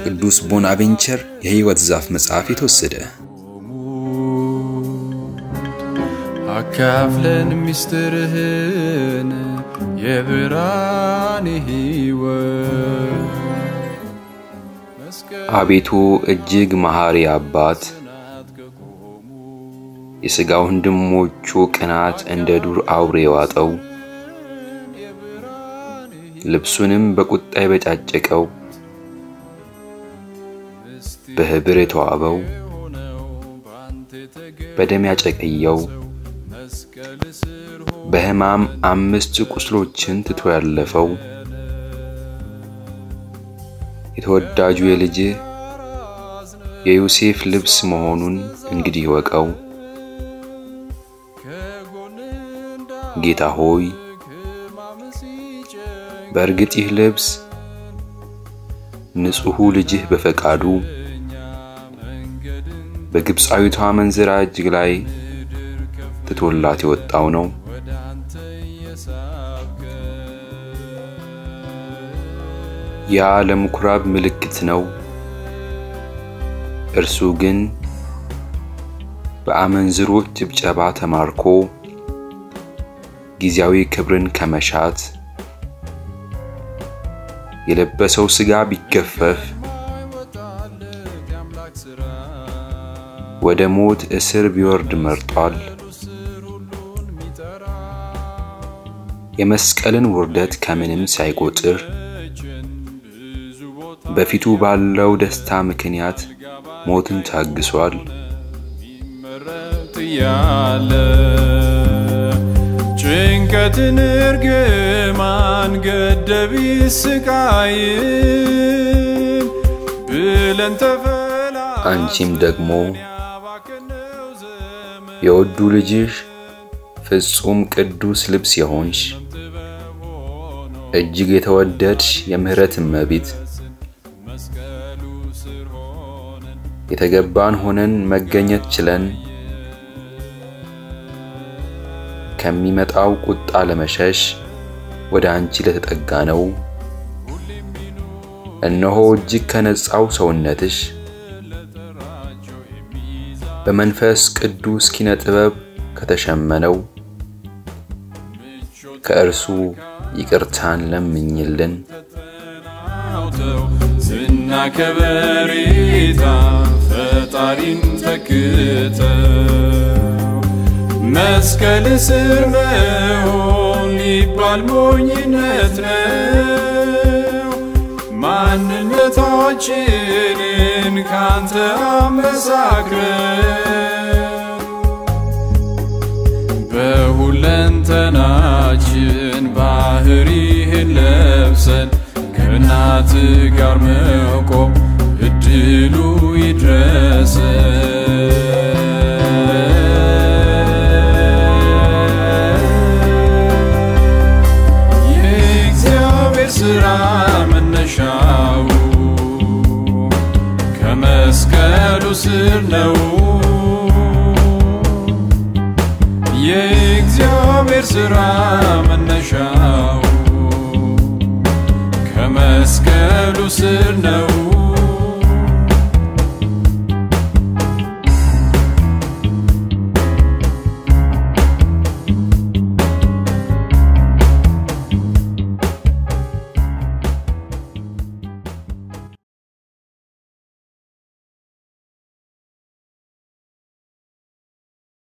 ከቅዱስ ቦናቬንቸር የሕይወት ዛፍ መጽሐፍ የተወሰደ። አካፍለን ምስጢርህን የብርሃን ሕይወት አቤቱ እጅግ መሐሪ አባት የሥጋ ወንድሞቹ ቅናት እንደ ዱር አውሬ የዋጠው ልብሱንም በቁጣ የበጫጨቀው በኅብር የተዋበው በደም ያጨቀየው በሕማም አምስት ቁስሎችን ትቶ ያለፈው የተወዳጁ የልጅህ የዮሴፍ ልብስ መሆኑን እንግዲህ ወቀው። ጌታ ሆይ በእርግጥ ይህ ልብስ ንጹሑ ልጅህ በፈቃዱ በግብፃዊቷ መንዝራ እጅግ ላይ ትቶላት የወጣው ነው። ያ ለምኩራብ ምልክት ነው። እርሱ ግን በአመንዝሮች ጭብጨባ ተማርኮ ጊዜያዊ ክብርን ከመሻት የለበሰው ሥጋ ቢገፈፍ ወደ ሞት እስር ቢወርድ መርጧል። የመስቀልን ውርደት ከምንም ሳይቆጥር በፊቱ ባለው ደስታ ምክንያት ሞትን ታግሷል። ያለ ጭንቀትን እርግማን ገደቢ ስቃይን ብለን ተፈላ አንቺም ደግሞ የወዱ ልጅሽ ፍጹም ቅዱስ ልብስ የሆንሽ እጅግ የተወደድሽ የምሕረት እመቤት የተገባን ሆነን መገኘት ችለን ከሚመጣው ቁጣ ለመሸሽ ወደ አንቺ ለተጠጋ ነው። እነሆ እጅግ ከነጻው ሰውነትሽ በመንፈስ ቅዱስ ኪነ ጥበብ ከተሸመነው ከእርሱ ይቅርታን ለምኝልን። ዝና ከበሬታ ፈጣሪን ተክተው መስቀል ስር መሆን ሊባል ሞኝነት ነው። ማንነታችንን ካንተ አመሳክረን በሁለንተናችን ባህሪህን ለብሰን ከእናት ጋር መቆም እድሉ ይድረሰን። የእግዚአብሔር ሥራ መነሻው ከመስቀሉ ስር ነው። የእግዚአብሔር ሥራ መነሻው ከመስቀሉ ስር ነው።